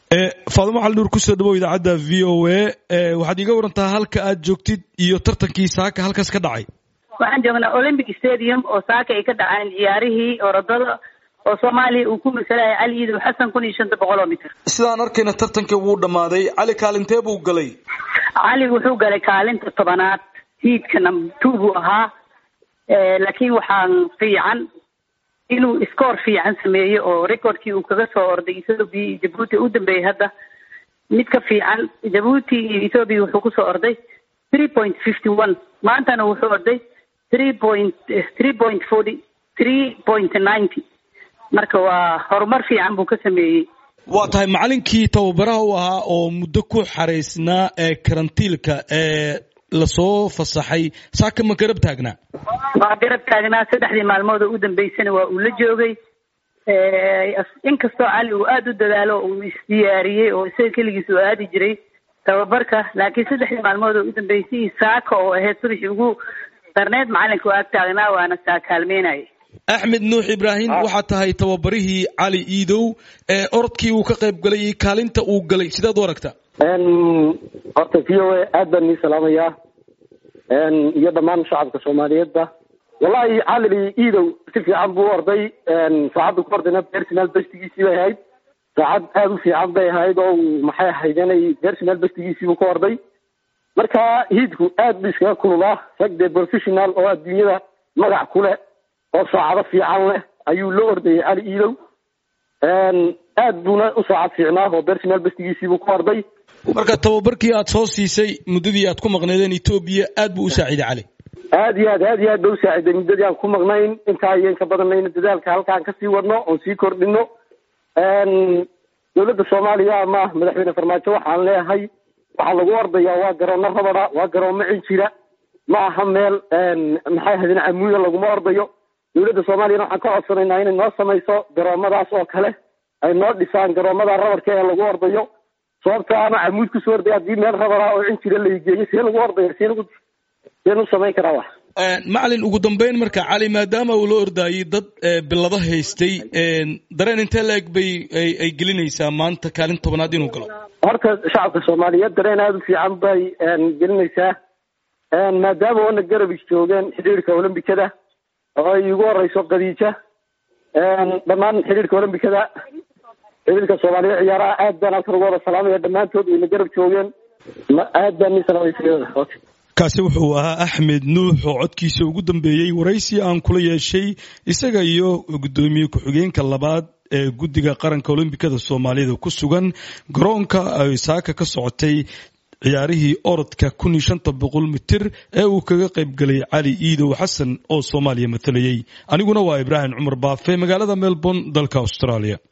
faadimo cali nuur kusoo dhawow idaacadda v o a waxaad iiga warantaa halka aad joogtid iyo tartankii saaka halkaas ka dhacay waxaan joognaa olympic stadium oo saaka ay ka dhaceen ciyaarihii orodada oo soomaaliya uu ku masalaya cali iidow xasan kun iyo shanta boqol oo mitir sidaan arkayna tartankii wuu dhammaaday cali kaalintee buu galay cali wuxuu galay kaalinta tobanaad hiidka number two buu ahaa laakiin waxaan fiican inuu scoor fiican sameeyo oo recordkii uu kaga soo orday ethoobia iyo jabuuti u dambeeyay hadda mid ka fiican jabuuti iyo ethoobia wuxuu kusoo orday three point fifty one maantana wuxuu orday three point three point forty three point ninety marka waa horumar fiican buu ka sameeyey waa tahay macalinkii tababaraha u ahaa oo muddo ku xaraysnaa ee karantiilka ee lasoo fasaxay saaka ma garab taagnaa waa garab taagnaa saddexdii maalmood oo u dambeysana waa uu la joogay inkastoo cali uu aada u dadaalo uu isdiyaariyey oo isaga keligiis uu aadi jiray tababarka laakiin saddexdii maalmood oo u dambeysay saaka oo ahayd subaxii ugu darneed macalinka waa ag taagnaa waana saa kaalmeynaya axmed nuux ibraahim waxaa tahay tababarihii cali iidow ee orodkii uu ka qayb galay iyo kaalinta uu galay sidaad u aragta horta v o a aad baan nii salaamayaa iyo dhammaan shacabka soomaaliyeedba wallahi cali iidow si fiican buu orday saacadda ku ordayna personal bestigiisii bay ahayd saacad aada u fiican bay ahayd oo maxay ahayd inay personal bestigiisiibuu ka orday marka hiidku aad bu iskaga kululaa rag dee professional oo adduunyada magac ku leh oo saacado fiican leh ayuu la ordayay cali iidow aad buuna u saacad fiicnaa oo personal bestigiisiibuu ka orday marka tababarkii aad soo siisay muddadii aad ku maqneedeen etoobiya aad buu u saaciiday cali aad iyo aad aad iyo aad ba u saaciday muddadii aan ku maqnayn intaa iyo inka badanayna dadaalka halkaan kasii wadno oon sii kordhino dowladda soomaaliya ama madaxweyne farmaajo waxaan leeyahay waxaa lagu ordayaa waa garoono rabada waa garoomo cinjira ma aha meel maxay ahaydeen camuuda laguma ordayo dowladda soomaaliyana waxaan ka codsanaynaa inay noo samayso garoomadaas oo kale ay noo dhisaan garoomada rabadka ee lagu ordayo sababta ama camuud kusoo orday haddii meel rabada oo cinjira laigeeyo see lagu ordaya see lagu seen u samayn karaa wax macalin ugu dambeyn marka cali maadaama uu la ordaayay dad bilado haystay dareen intee la-eg bay ay gelinaysaa maanta kaalin tobanaad inuu galo horta shacabka soomaaliyeed dareen aada u fiican bay gelinaysaa maadaama oona garabis joogeen xidhiirka olombikada oo ay ugu horeyso khadiija dhammaan xidhiirka olombikada xidhiirka soomaaliya ciyaaraha aad baan halkan ugu wada salaamaya dhammaantood wayna garab joogeen aad baan nii salaamay kaasi wuxuu ahaa axmed nuux oo codkiisa ugu dambeeyey waraysi aan kula yeeshay isaga iyo guddoomiye ku-xigeenka labaad ee guddiga qaranka olombikada soomaaliyada ku sugan garoonka ay saaka ka socotay ciyaarihii orodka kun iyo shanta boqol mitir ee uu kaga qayb galay cali iidow xasan oo soomaaliya matalayay aniguna waa ibraahim cumar baafe magaalada melbourne dalka australia